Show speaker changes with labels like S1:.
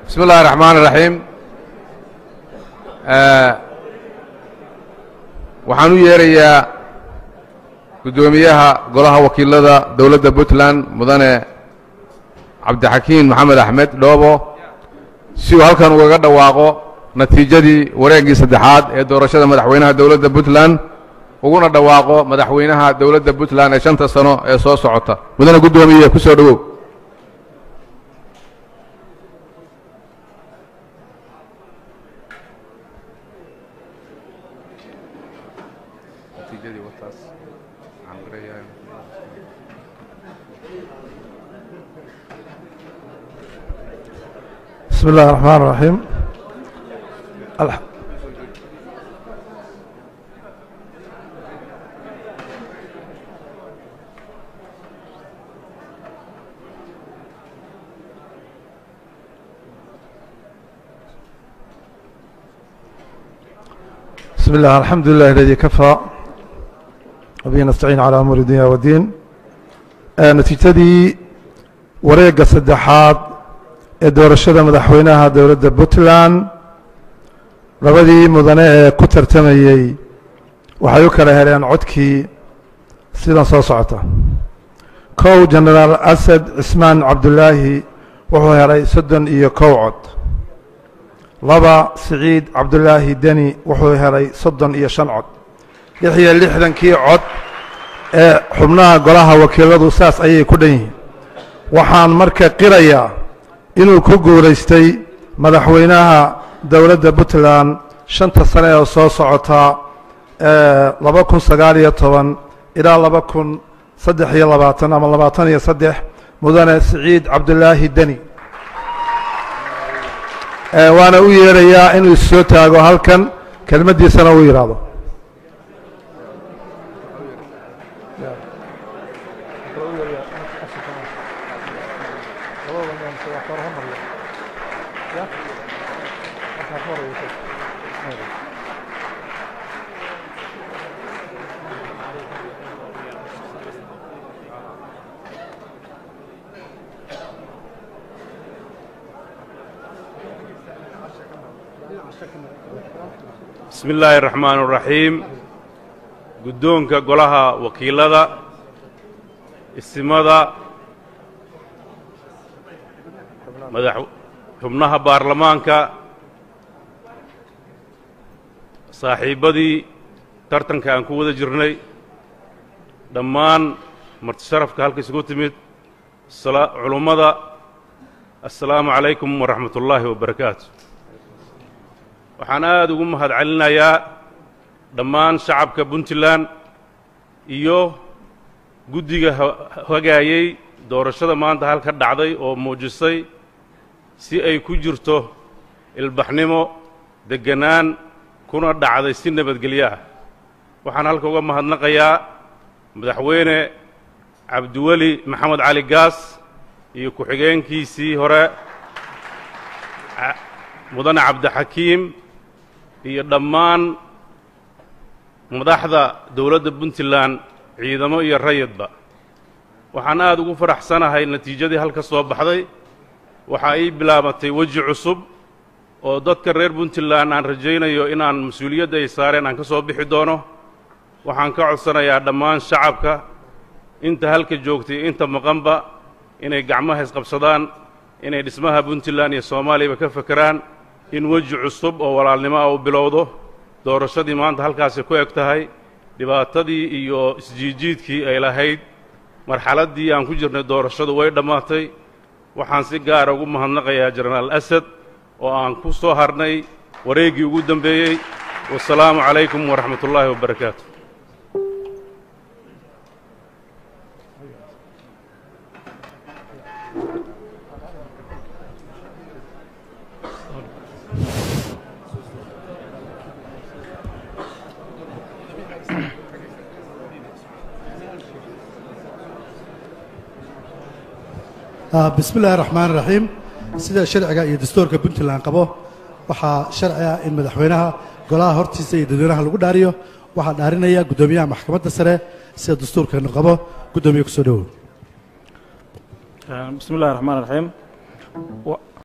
S1: bismi اllahi الرaxmaan الraxiim waxaan u yeerayaa guddoomiyaha golaha wakiilada dowladda puntland mudane cabdixakiin maxamed axmed dhoobo si uu halkan ugaga dhawaaqo natiijadii wareeggii saddexaad ee doorashada madaxweynaha dowladda puntland uguna dhawaaqo madaxweynaha dowladda puntland ee shanta sano ee soo socota mudane guddoomiye ku soo dhowow
S2: بسم الله الرحمن الرحيم الح- بسم الله الحمد لله الذي كفى وبه نستعين على أمور الدنيا والدين آه، نتيجتي wareegga saddexaad ee doorashada madaxweynaha dowladda puntland labadii mudane ee ku tartamayey waxay u kala heleen codkii sidan soo socota kow genaraal asad cismaan cabdulaahi wuxuu helay soddon iyo kow cod laba siciid cabdulaahi deni wuxuu helay soddon iyo shan cod lix iyo lixdankii cod ee xubnaha golaha wakiiladu saas ayay ku dhan yihiin waxaan marka qirayaa inuu ku guulaystay madaxweynaha dowladda puntland shanta sane oo soo socota laba kun sagaal iyo toban ilaa laba kun saddex iyo labaatan ama labaatan iyo saddex mudane siciid cabdulaahi deni waana u yeerayaa inuu issoo taago halkan kelmaddiisana uu yidhaahdo
S3: bismi illaahi araxmaan araxiim guddoonka golaha wakiilada isimada madax xubnaha baarlamaanka saaxiibbadii tartanka aan ku wada jirnay dhammaan martisharafka halka isugu timid sala- culummada assalaamu calaykum waraxmat ullaahi wabarakaatu waxaan aad ugu mahad celinayaa dhammaan shacabka puntland iyo guddiga ha- hagaayey doorashada maanta halka dhacday oo muujisay si ay ku jirto ilbaxnimo degganaan kuna dhacday si nabadgelyo ah waxaan halka uga mahadnaqayaa madaxweyne cabdiweli maxamed cali gaas iyo ku-xigeenkiisii hore ca- mudane cabdixakiim iyo dhammaan madaxda dowladda puntland ciidamo iyo rayidba waxaan aad ugu faraxsanahay natiijadii halka soo baxday waxaa ii bilaabatay weji cusub oo dadka reer puntland aan rajaynayo inaan mas-uuliyadda ay saareen aan ka soo bixi doono waxaan ka codsanayaa dhammaan shacabka inta halka joogtay iyo inta maqanba inay gacmaha isqabsadaan inay dhismaha puntland iyo soomaaliyaba ka fekeraan in weji cusub oo walaalnimo ah uu bilowdo doorashadii maanta halkaasi ku eg tahay dhibaatadii iyo isjiijiidkii ay lahayd marxaladdii aan ku jirnay doorashadu way dhammaatay waxaan si gaara ugu mahadnaqayaa jenaraal asad oo aan ku soo harnay wareeggii ugu dembeeyey wasalaamu calaykum waraxmat ullaahi wabarakaatu
S4: bismi illaahi raxmaan raxiim sida sharciga iyo dastuurka puntland qabo waxaa sharci ah in madaxweynaha golaha hortiisa iyo dadweynaha lagu dhaariyo waxaa dhaarinaya guddoomiyaha maxkamadda sare sida dastuurkeenu qabo guddoomiye kusoo dhowow
S5: bismi illahi raxmaan raxiim